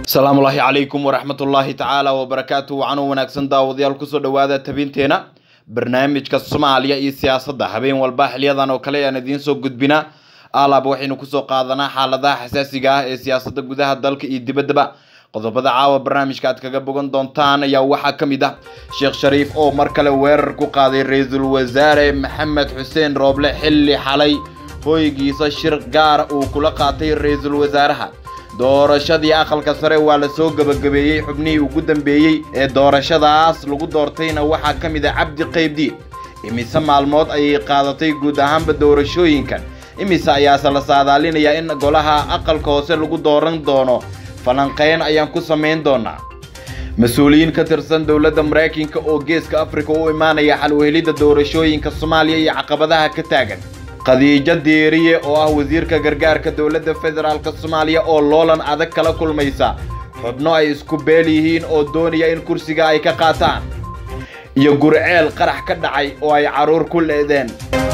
asalaamu ullaahi calaykum waraxmatullaahi tacaala wabarakaatu wacan wanaagsan daawadayaal kusoo dhowaada tabinteena barnaamijka soomaaliya iyo siyaasadda habeen walba xiliyadan oo kale ayaan idiin soo gudbinaa alaab waxaynu kusoo qaadanaa xaaladaha xasaasiga ah ee siyaasadda gudaha dalka iyo dibaddaba qodobada caawa barnaamijka aad kaga bogan doontaan ayaa waxaa ka mid ah sheekh shariif oo mar kale weerar ku qaaday ra-iisul wasaare maxamed xuseen rooble xilli xalay hoygiisa shir gaara uu kula qaatay ra-iisul wasaaraha doorashadii aqalka sare waa la soo gebagabeeyey xubnihii ugu dambeeyey ee doorashadaas lagu doortayna waxaa ka mid ah cabdi qaybdiid imise maalmood ayay qaadatay guud ahaanba doorashooyinkan imise ayaase la saadaalinayaa in golaha aqalka hoose lagu dooran doono falanqeyn ayaan ku samayn doonaa mas-uuliyiin ka tirsan dowladda maraykanka oo geeska afrika u imaanaya xal uhelidda doorashooyinka soomaaliya iyo caqabadaha ka taagan khadiijo diiriye oo ah wasiirka gargaarka dowladda federaalk soomaaliya oo loolan adag kala kulmaysa xubno ay isku beel yihiin oo doonaya in kursiga ay ka qaataan iyo gurceel qarax ka dhacay oo ay carruur ku leedeen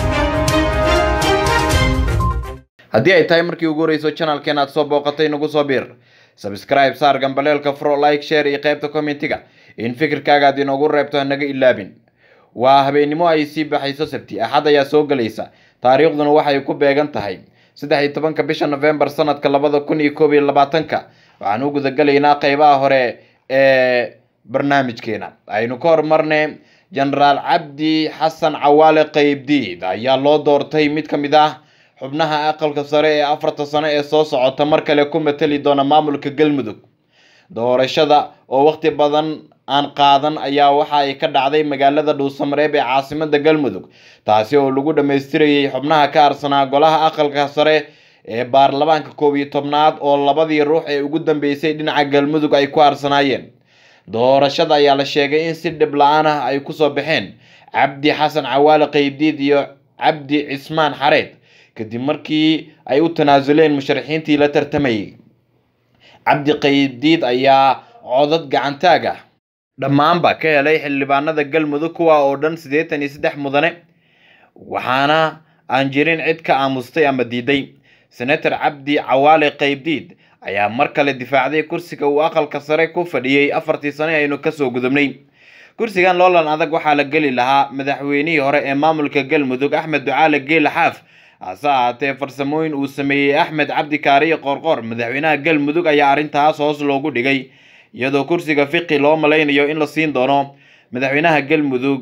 haddii ay tahay markii ugu horreyso janalkeen aad soo booqatay nagu soo biir sabscribe saar gambaleelka fro like share iyo qaybta commentiga in fikirkaaga aad inoogu reebto hanaga ilaabin waa habeennimo ay sii baxayso sabti axad ayaa soo gelaysa taariikhduna waxay ku beegan tahay saddex iyo tobanka bisha novembar sanadka labada kun iyo koob iyo labaatanka waxaan u gudagelaynaa qeybaha hore ee barnaamijkeena aynu ka hormarnay genaraal cabdi xasan cawaale qeybdiid ayaa loo doortay mid ka mid ah xubnaha aqalka sare ee afarta sano ee soo socota mar kale ku matali doona maamulka galmudug doorashada oo waqti badan aan qaadan ayaa waxa ay ka dhacday magaalada dhuusamareeb ee caasimada galmudug taasi oo lagu dhammaystirayay xubnaha ka harsanaa golaha aqalka sare ee baarlamaanka koob iyo tobnaad oo labadii ruux ee ugu dambeysay dhinaca galmudug ay ku harsanaayeen doorashada ayaa la sheegay in si dhib la-aan ah ay kusoo baxeen cabdi xasan cawaale qeybdiid iyo cabdi cismaan xareed kadib markii ay u tanaasuleen musharaxiintii la tartamayay cabdi qeybdiid ayaa codad gacantaag ah dhammaanba ka helay xildhibaanada galmudug kuwa oo dhan siddeetan iyo saddex mudane waxaana aan jirin cid ka aamustay ama diiday senator cabdi cawaale qeybdiid ayaa mar kale difaacday kursiga uu aqalka sare ku fadhiyey afartii sano aynu kasoo gudubnay kursigan loolan adag waxaa la geli lahaa madaxweynihii hore ee maamulka galmudug axmed ducaale geela xaaf hase ahaatee farsamooyin uu sameeyey axmed cabdi kaariye qoorqoor madaxweynaha galmudug ayaa arrintaas hoos loogu dhigay iyadoo kursiga fiqi loo malaynayo in la siin doono madaxweynaha galmudug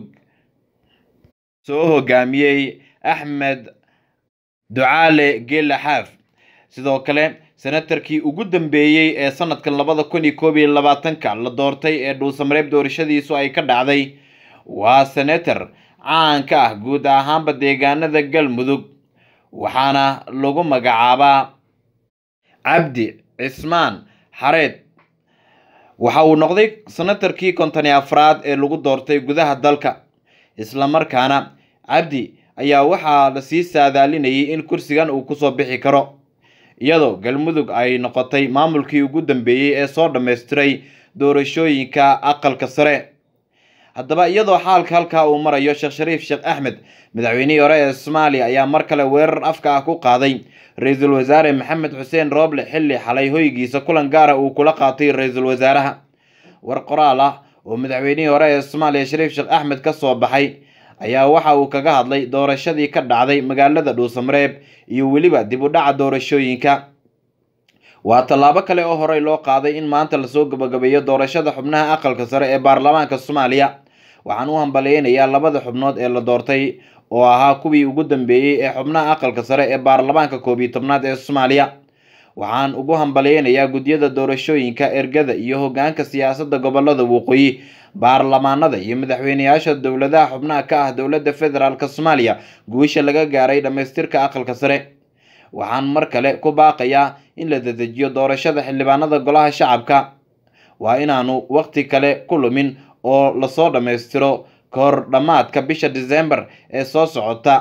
soo hogaamiyey axmed ducaale geela xaaf sidoo kale senatarkii ugu dambeeyey ee sanadkan labada kun iyo koob iyo labaatanka la doortay ee dhuusamareeb doorashadiisu ay ka dhacday waa senator caan ka ah guud ahaanba deegaanada galmudug waxaana lagu magacaabaa cabdi cismaan xareed waxa uu noqday senatarkii konton iyo afraad ee lagu doortay gudaha dalka islamarkaana cabdi ayaa waxaa lasii saadaalinayay in kursigan uu kusoo bixi karo iyadoo galmudug ay noqotay maamulkii ugu dambeeyey ee soo dhammaystiray doorashooyinka aqalka sare haddaba iyadoo xaalka halkaa uu marayo sheekh shariif sheekh axmed madaxweynihii hore ee soomaaliya ayaa mar kale weerar afka ah ku qaaday ra-iisul wasaare maxamed xuseen rooble xilli xalay hoygiisa kulan gaara uu kula qaatay ra-iisul wasaaraha war qoraal ah oo madaxweynihii hore ee soomaaliya shariif sheekh axmed ka soo baxay ayaa waxa uu kaga hadlay doorashadii ka dhacday magaalada dhuusamareeb iyo weliba dib u dhaca doorashooyinka waa tallaabo kale oo horey loo qaaday in maanta lasoo gabagabeeyo doorashada xubnaha aqalka sare ee baarlamaanka soomaaliya waxaan u hambaleynayaa labada xubnood ee la doortay oo ahaa kuwii ugu dambeeyey ee xubnaha aqalka sare ee baarlamaanka koob iyo tobnaad ee soomaaliya waxaan ugu hambaleynayaa guddiyada doorashooyinka ergada iyo hogaanka siyaasadda gobolada waqooyi baarlamaanada iyo madaxweyneyaasha dowladaha xubnaha ka ah dowladda federaalk soomaaliya guusha laga gaaray dhammaystirka aqalka sare waxaan mar kale ku baaqayaa in la dedejiyo doorashada xildhibaanada golaha shacabka waa inaanu waqti kale ku lumin oo lasoo dhammaystiro ka hor dhammaadka bisha disembar ee soo socota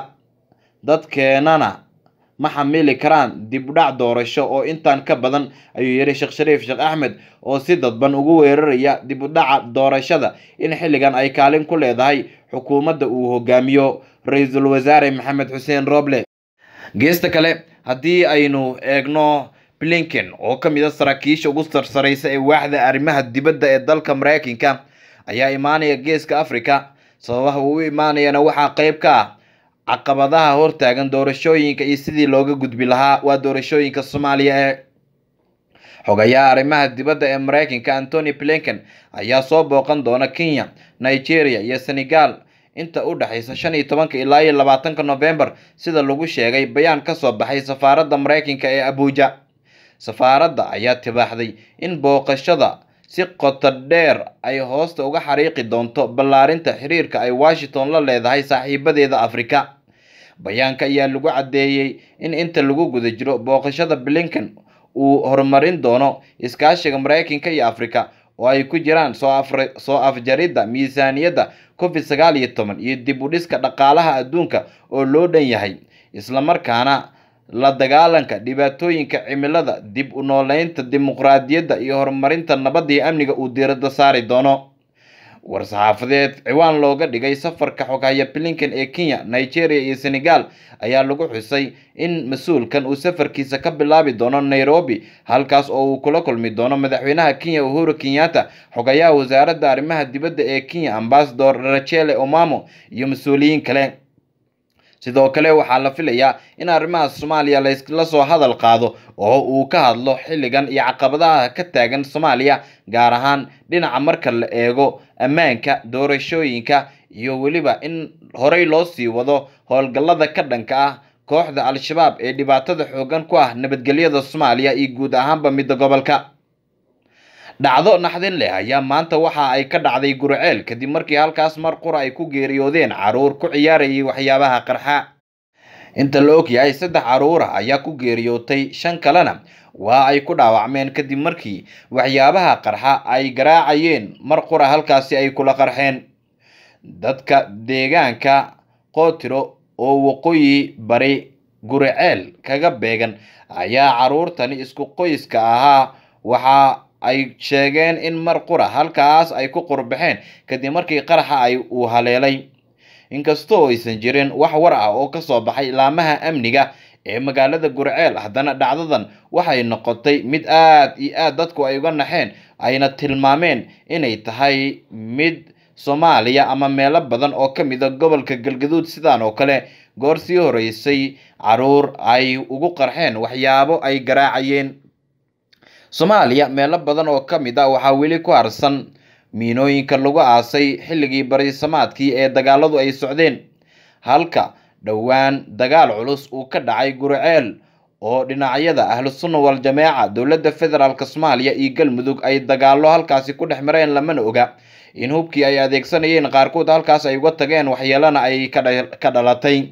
dadkeenana ma xamili karaan dib u dhac doorasho oo intaan ka badan ayuu yidhi sheekh shariif sheekh axmed oo si dadban ugu weeraraya dib u dhaca doorashada in xilligan ay kaalin ku leedahay xukuumadda uu hogaamiyo ra-iisul wasaare maxamed xuseen rooble geesta kale haddii aynu eegno blinken oo ka mid a saraakiisha ugu sarsareysa ee waaxda arrimaha dibadda ee dalka mareykanka ayaa imaanaya geeska africa sababaha uu u imaanayana waxaa qeyb ka ah caqabadaha hortaagan doorashooyinka iyo sidii looga gudbi lahaa waa doorashooyinka soomaaliya ee xogayaha arrimaha dibadda ee mareykanka antony blinken ayaa soo booqan doona kenya nigeria iyo senegal inta u dhexaysa shan iyo tobanka ilaa iyo labaatanka novembar sida lagu sheegay bayaan kasoo baxay safaaradda mareykanka ee abuja safaaradda ayaa tibaaxday in booqashada si qoto dheer ay hoosta uga xariiqi doonto ballaarinta xiriirka ay washington la leedahay saaxiibadeeda afrika bayaanka ayaa lagu caddeeyey in inta lagu guda jiro booqashada blinken uu horumarin doono iskaashiga mareykanka iyo afrika oo ay ku jiraan soo afjaridda miisaaniyadda covid sagaal iyo toban iyo dib u dhiska dhaqaalaha adduunka oo loo dhan yahay islamarkaana la dagaalanka dhibaatooyinka cimilada dib u nooleynta dimuqraadiyadda iyo horumarinta nabadda iyo amniga uu diiradda saari doono war-saxaafadeed ciwaan looga dhigay safarka xoghaya blinken ee kenya nigeria iyo senegal ayaa lagu xusay in mas-uulkan uu safarkiisa ka bilaabi doono nairobi halkaas oo uu kula kulmi doono madaxweynaha kenya uhuru kenyatta xogayaha wasaaradda arrimaha dibadda ee kenya ambasador rachele omamo iyo mas-uuliyiin kale sidoo kale waxaa la filayaa in arrimaha soomaaliya lasla soo hadal qaado oo uu ka hadlo xilligan iyo caqabadaha ka taagan soomaaliya gaar ahaan dhinaca marka la eego ammaanka doorashooyinka iyo weliba in horey loo sii wado howlgallada ka dhanka ah kooxda al-shabaab ee dhibaatada xoogan ku ah nabadgelyada soomaaliya iyo guud ahaanba midda gobolka dhacdo naxdin leh ayaa maanta waxa ay ka dhacday gurceel kadib markii halkaas mar qura ay ku geeriyoodeen caruur ku ciyaarayay waxyaabaha qarxa inta la og yahay saddex caruura ayaa ku geeriyootay shan kalena waa ay ku dhaawacmeen kadib markii waxyaabaha qarxa ay garaacayeen mar qura halkaasi ay kula qarxeen dadka deegaanka qootiro oo waqooyi bari gurceel kaga beegan ayaa caruurtani isku qoyska ahaa waxa ay sheegeen in mar qura halkaas ay ku qurbaxeen kadib markii qaraxa ay uu haleelay inkastoo aysan jirin wax war ah oo kasoo baxay laamaha amniga ee magaalada gurceel haddana dhacdadan waxay noqotay mid aad iyo aad dadku ay uga naxeen ayna tilmaameen inay tahay mid soomaaliya ama meelo badan oo ka mid a gobolka galgaduud sidaan oo kale goor sii horeysay caruur ay ugu qarxeen waxyaabo ay garaacayeen soomaaliya meelo badan oo ka mid ah waxaa weli ku harsan miinooyinka lagu aasay xilligii barisamaadkii ee dagaaladu ay socdeen halka dhowaan dagaal culus uu ka dhacay gurceel oo dhinacyada ahlusunna wal-jameeca dowladda federaalk soomaaliya iyo galmudug ay dagaallo halkaasi ku dhex mareen lamana oga in hubkii ay adeegsanayeen qaarkood halkaas ay uga tageen waxyeelana ay ka dhalatay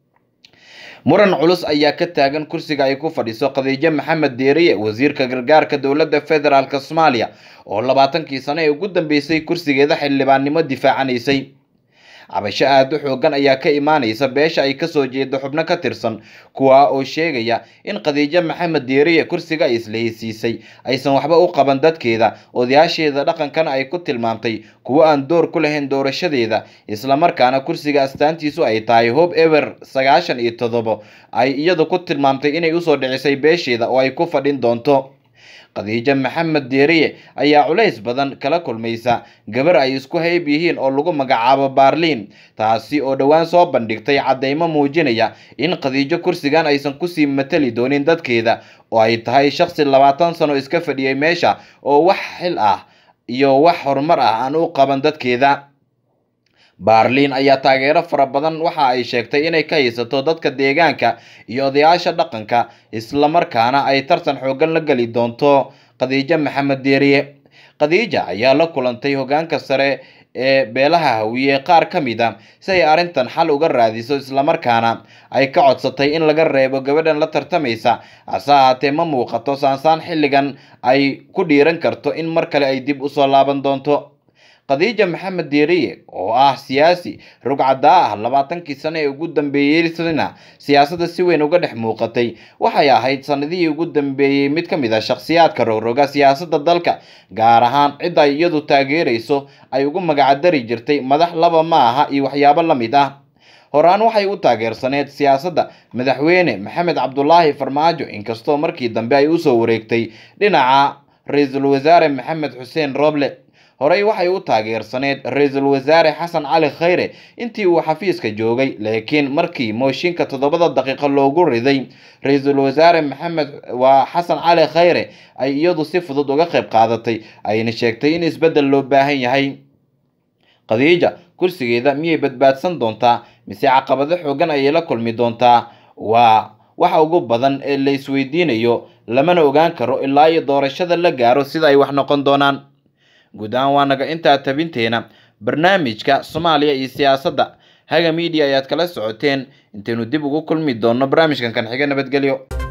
muran culus ayaa ka taagan kursiga ay ku fadhiso khadiijo maxamed deeriye wasiirka gargaarka dowladda federaalk soomaaliya oo labaatankii sano ee ugu dambeysay kursigeeda xildhibaannimo difaacanaysay cabasho aada u xoogan ayaa ka imaanaysa beesha ay kasoo jeedo xubno ka tirsan kuwa oo sheegaya in khadiijo maxamed deeriye kursiga ay islahaysiisay aysan waxba u qaban dadkeeda odayaasheeda dhaqankana ay ku tilmaamtay kuwo aan door ku lahayn doorashadeeda islamarkaana kursiga astaantiisu ay tahay hob ewer sagaashan iyo toddobo ay iyadu ku tilmaamtay inay usoo dhicisay beesheeda oo ay ku fadhin doonto khadiijo maxamed deeriye ayaa culays badan kala kulmaysa gabar ay isku hayb yihiin oo lagu magacaabo baarliin taasi oo dhowaan soo bandhigtay caddeymo muujinaya in khadiijo kursigan aysan kusii matali doonin dadkeeda oo ay tahay shaqsi labaatan sano iska fadhiyay meesha oo wax xil ah iyo wax horumar ah aan u qaban dadkeeda baarliin ayaa taageero fara badan waxa ay sheegtay inay ka haysato dadka deegaanka iyo odayaasha dhaqanka islamarkaana ay tartan xoogan la geli doonto khadiijo maxamed deeriye khadiija ayaa la kulantay hogaanka sare ee beelaha hawiye qaar ka mid a si ay arrintan xal uga raadiso islamarkaana ay ka codsatay in laga reebo gabadhan la tartamaysa hase ahaatee ma muuqato saansaan xilligan ay ku dhiiran karto in mar kale ay dib usoo laaban doonto khadiija maxamed deeriye oo ah siyaasi rugcadaa ah labaatankii sano ee ugu dambeeyeysana siyaasadda si weyn uga dhex muuqatay waxay ahayd sanadihii ugu dambeeyey mid ka mid a shakhsiyaadka rogroga siyaasadda dalka gaar ahaan cidda ay iyadu taageerayso ay ugu magacdari jirtay madax laba ma aha iyo waxyaabo la mid ah horaan waxay u taageersaneed siyaasadda madaxweyne maxamed cabdulaahi farmaajo inkastoo markii dambe ay usoo wareegtay dhinaca ra-iisul wasaare maxamed xuseen roble horey waxay u taageersaneed ra-iisul wasaare xasan cali khayre intii uu xafiiska joogay laakiin markii mooshinka toddobada daqiiqo loogu riday ra-iisul wasaare maxamed waa xasan cali khayre ay iyadu si fudud uga qayb qaadatay ayna sheegtay in isbeddel loo baahan yahay khadiija kursigeeda miyay badbaadsan doontaa mise caqabado xoogan ayay la kulmi doontaa waa waxa ugu badan ee la isweydiinayo lamana ogaan karo ilaa iyo doorashada la gaaro sida ay wax noqon doonaan guud ahaan waa naga intaa tabinteena barnaamijka soomaaliya iyo siyaasadda haga miidiya ayaad kala socoteen intaynu dib ugu kulmi doonno barnaamijkan kan xiga nabadgelyo